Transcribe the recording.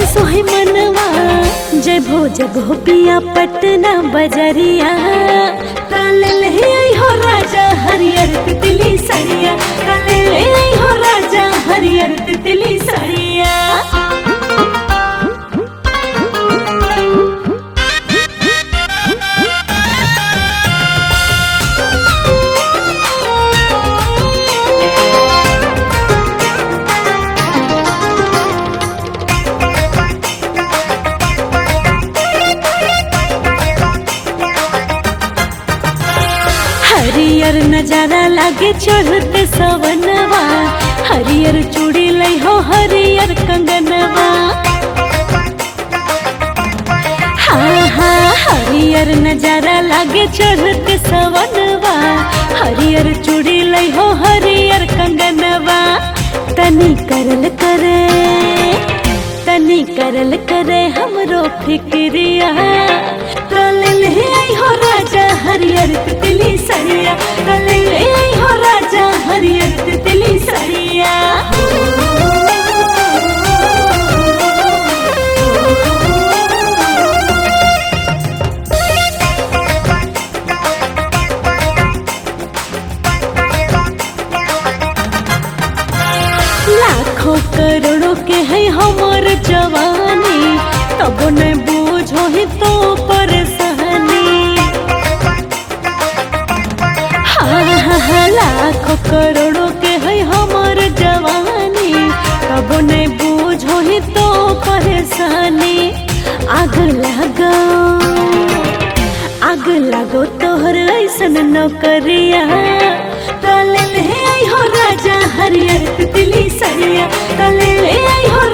सोहे मनवा जय भो जब हो पिया पटना बजरिया काले ले आई हो राजा हरियर तितली सरिया काले ले आई हो राजा हरियर तितली सरिया हरियर नजारा लागे चढ़ते सवनवा हरियर चूड़ी लई हो हरियर कंगनवा हाँ हाँ हरियर नजारा लागे चढ़ते सवनवा हरियर चूड़ी लई हो हरियर कंगनवा तनी करल करे तनी करल करे हमरो फिक्रिया काले ले आई हो राजा हरियर तितली सरिया काले ले आई हो राजा हरियर तितली सरिया लाखों करोड़ों के है हमर जवानी तब न बूझो ही तो परेशानी हाँ हाँ हाँ लाखों करोड़ों के है हमर जवानी तब न बूझो ही तो परेशानी आग लगो आग लगो तोहर ऐसन नौकरिया काले ले आई हो राजा हरियर तितली सरिया काले ले आई हो